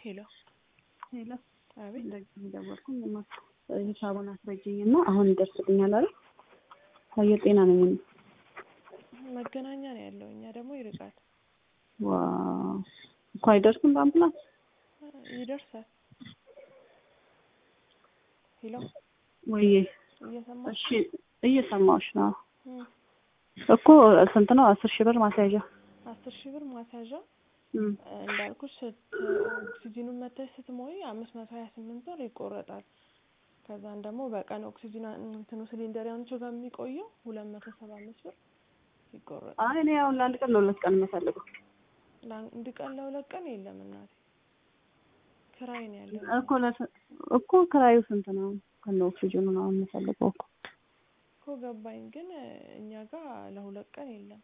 ሄሎ ሄሎ አቤት እንደዚህ ደወልኩኝ እማ ሂሳቡን አስረጅኝ እና አሁን ይደርስልኛል አይደል? አየር ጤና ነኝ እኔ። መገናኛ ነው ያለው እኛ ደግሞ ይርቃል ዋው እኮ አይደርስም በአምቡላንስ ይደርሳል ሄሎ ወይዬ እየሰማሽ እሺ እየሰማሁሽ ነው እም፣ እኮ ስንት ነው አስር ሺህ ብር ማስያዣ አስር ሺህ ብር ማስያዣ እም፣ እንዳልኩሽ ስት ኦክሲጂኑን መተሽ ስትሞይ አምስት መቶ ሀያ ስምንት ብር ይቆረጣል። ከዛን ደግሞ በቀን ኦክሲጂን እንትኑ ሲሊንደር ያንቺ ጋር የሚቆየው ሁለት መቶ ሰባ አምስት ብር ይቆረጣል። አይ እኔ አሁን ለአንድ ቀን ለሁለት ቀን የምፈልገው ለአንድ ቀን ለሁለት ቀን የለም እናቴ ክራይ ነው ያለው። እኮ ለስ- እኮ ክራዩ ስንት ነው? ከነ ኦክሲጅኑ ነው አሁን የምፈልገው እኮ እኮ ገባኝ፣ ግን እኛ ጋር ለሁለት ቀን የለም።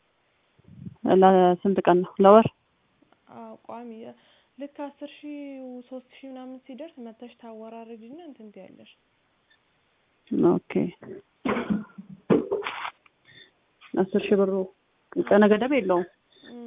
ለስንት ቀን ነው? ለወር አዎ ቋሚ ልክ አስር ሺህ ሶስት ሺህ ምናምን ሲደርስ መተሽ ታወራረጅና እንትን ትያለሽ። ኦኬ አስር ሺህ ብሩ ቀነ ገደብ የለውም እም፣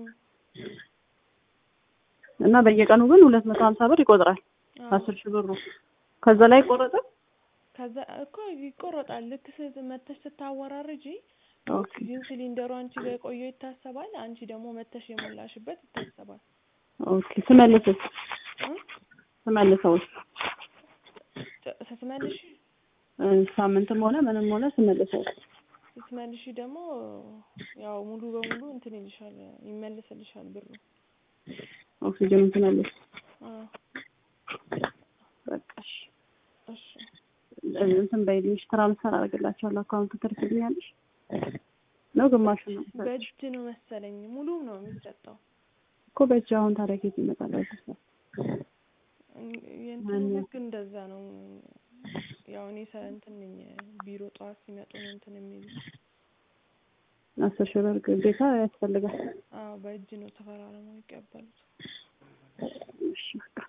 እና በየቀኑ ግን ሁለት መቶ ሀምሳ ብር ይቆጥራል። አዎ። አስር ሺህ ብሩ ከዛ ላይ ቆረጠ። ከዛ እኮ ይቆረጣል። ልክ ስ- መተሽ ስታወራርጂ ኦኬ ኦክሲጂን ሲሊንደሩ አንቺ ጋር የቆየው ይታሰባል። አንቺ ደግሞ መተሽ የሞላሽበት ይታሰባል። ኦኬ ስመልስስ እ? ስመልሰውስ ጨ- ስትመልሺ እ፣ ሳምንትም ሆነ ምንም ሆነ ስመልሰው ስትመልሺ ደግሞ ያው ሙሉ በሙሉ እንትን ይልሻል ይመልስልሻል ብሩ። ኦክሲጅኑን ስመልስ አዎ በቃ እሺ እሺ እንትን በይልሽ ትራንስፈር አደርግላቸዋለሁ። አካውንት ትልክልኛለሽ ነው ግማሹ ነው በእጅ ነው መሰለኝ ሙሉ ነው የሚሰጠው። እኮ በእጅ አሁን ታዲያ ከየት ይመጣል? አይደለም እን- የእንትኑ ማነው? ህግ እንደዛ ነው። ያው እኔ ሰ እንትን ነኝ ቢሮ ጠዋት ሲመጡ ነው እንትን የሚሉ። አስር ሺህ ብር ግዴታ ያስፈልጋል። አዎ በእጅ ነው ተፈራርመው ይቀበሉት። እሺ በቃ